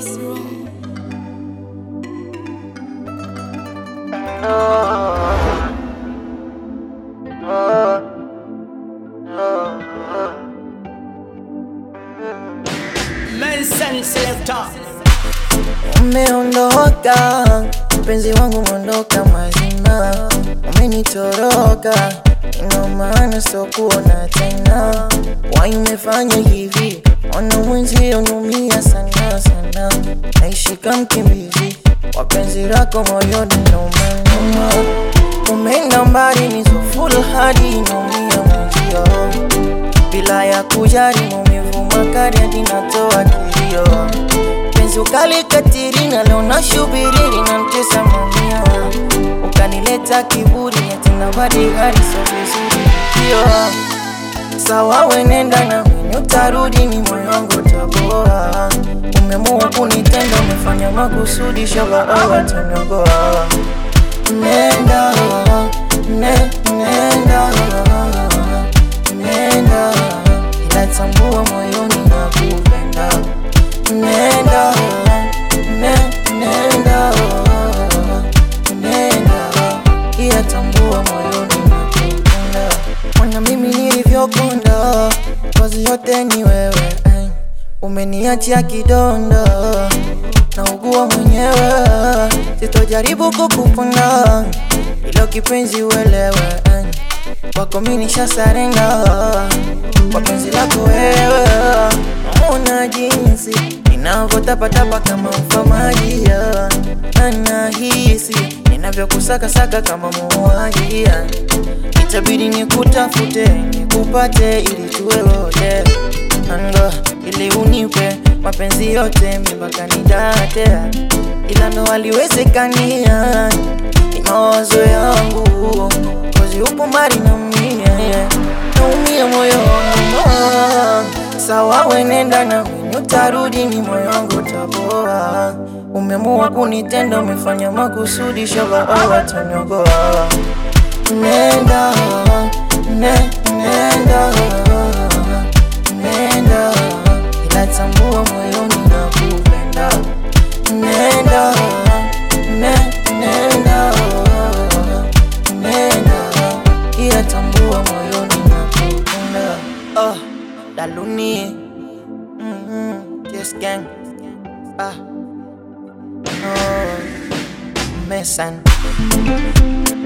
It's wrong. Nelson Selector. Umeondoka mpenzi wangu, umeondoka mazima, umenitoroka, ina maana sokuona tena. Wai umefanya hivi, ona mwenzio naumia sana sana, naishi kama mkimbizi wa penzi lako moyoni, nauma umeenda mbali, nizo full hadi naumia mwenzio bila ya kujali maumivu makali hadi natoa kilio penzi ukalikatiri na leo nashubiri linamtesa mamia ukanileta kiburi tena badi hali so vizuri hiyo sawa wenenda na mimi utarudi ni moyo wangu utaboa umeamua kunitenda umefanya makusudi shabaoa taniogoa nenda ne, nenda nenda ila tambua moyoni na kupenda nenda ne, nenda nenda ila tambua moyoni na kupenda mwana mimi nilivyokonda kazi yote ni wewe eh. umeniachia kidonda naugua mwenyewe sitojaribu kukupona ilo kipenzi uelewe eh. wako mi nishasarenda kwa penzi lako wewe ona jinsi ninavyotapatapa kama mfamaji anahisi ninavyokusakasaka kama muuaji itabidi nikutafute nikupate ili tuwe wote anga ili unipe mapenzi yote mipaka nidate ila ndo haliwezekania ni mawazo yangu kozi upo mbali na mie naumia moyo wangu sawa wenenda na mimi utarudi ni moyo wangu utaboa umeamua kunitenda umefanya makusudi shabaoa taniogoa nenda ne, nenda nenda ila tambua moyoni na kupenda nenda ne, nenda nenda ila tambua moyoni na kupenda oh, daluni mm-hmm. yes gang ah oh, mesan